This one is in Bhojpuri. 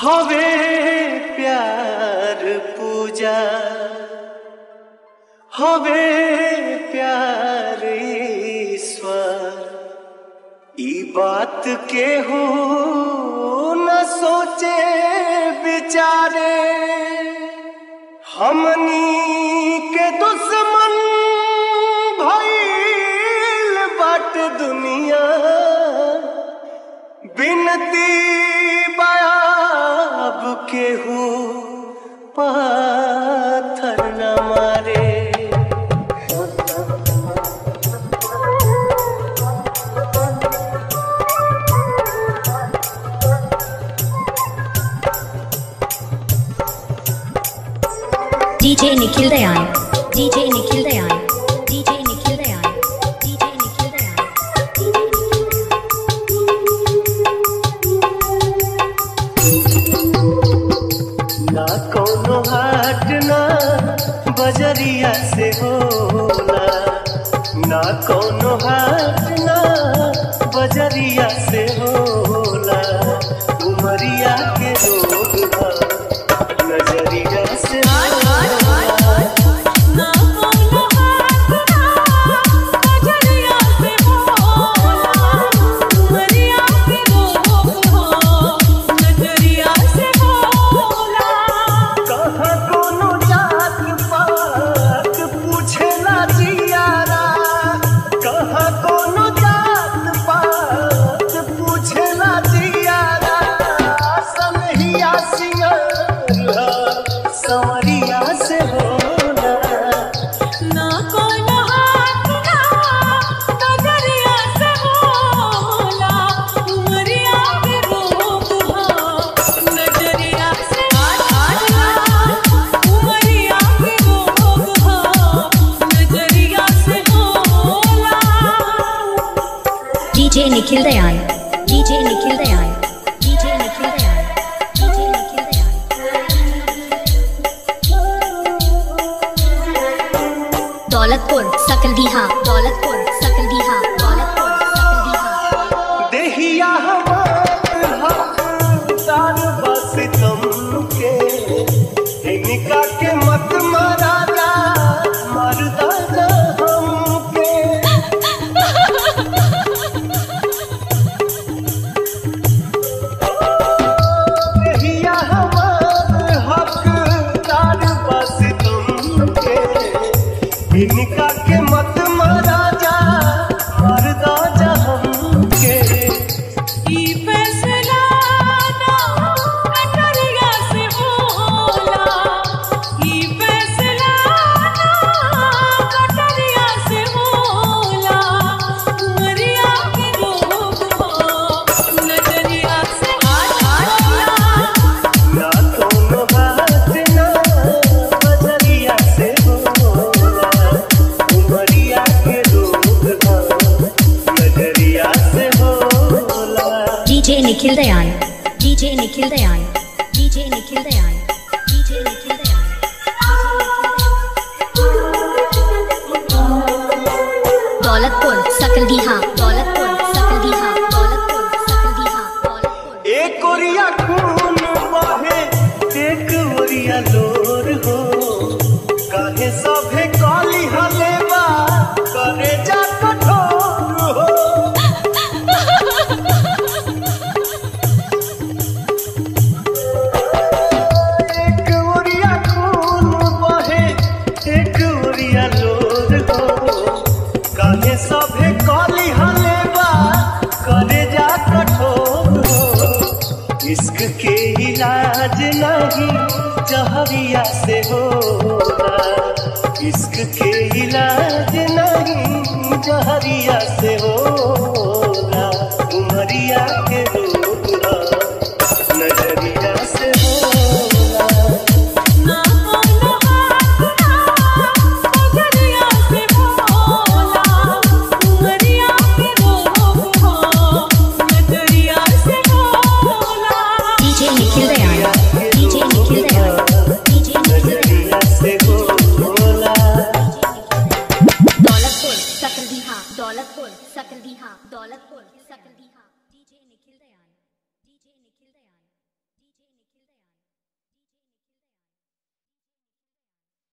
हवे प्यार पूजा हवे प्यार ईश्वर ई बात के हो न सोचे बिचारे हमनी के दुश्मन भइल बाट दुनिया बिनती बाब केहू पाथर न मारे DJ Nikhil Dayan. DJ Nikhil Dayan. DJ Nikhil Dayan. DJ Nikhil Dayan. ना कोनो हाट ना बजरिया से होला ना कोनो हाट ना बजरिया से होला उमरिया के रोग बा, नजरिया से होला ना कोनो हाथ ना बजरिया से होला उमरिया के रोग हो नजरिया से होला कहाँ कोनो जात पात पूछेला जियारा कहाँ कोनो जात पात पूछेला जियारा सनहिया सिंगरिया संवरिया से होला ना कोनो हाथ ना बजरिया से होला उमरिया के रोग हो नजरिया से होला उमरिया के रोग हो नजरिया से होला DJ Nikhil Dayan. DJ Nikhil Dayan. DJ Nikhil Dayan. DJ Nikhil Dayan. Daulatpur Sakaldiha Daulatpur Sakaldiha Daulatpur Sakaldiha देहिया हमार हकदार बस तुम के इनका के मत मारा जा मरदा जा हमके देहिया हमार हकदार बस तुम के इनका के मत मारा जा मरदा जा हमके ई फैसला ना नजरिया से होला ई फैसला ना नजरिया से होला उमरिया के रोग हो नजरिया से होला ना कोनो बात ना बजरिया से होला उमरिया के रोग बा, नजरिया से होला DJ Nikhil Dayan. DJ Nikhil Dayan. DJ Nikhil Dayan. DJ Nikhil Dayan. Daulatpur Sakaldiha Daulatpur Sakaldiha Daulatpur Sakaldiha Daulatpur एक ओरिया खून बहे एक ओरिया लोर हो काहे सभे काली हलेबा करे जा कठोर हो एक ओरिया खून बहे एक ओरिया लोर हो काहे सभे काली हलेबा करे जा कठोर हो इश्क के इलाज नहीं जहरिया से होला इश्क के इलाज नहीं जहरिया से होला उमरिया के रोग ना, नजरिया से होला ना कोनो हाथ ना बजरिया से होला उमरिया के रोग हो नजरिया से होला DJ Nikhil Dayan. DJ Nikhil Dayan. DJ Nikhil Dayan. नजरिया से होला Daulatpur Sakaldiha Daulatpur Sakaldiha Daulatpur Sakaldiha DJ Nikhil Dayan.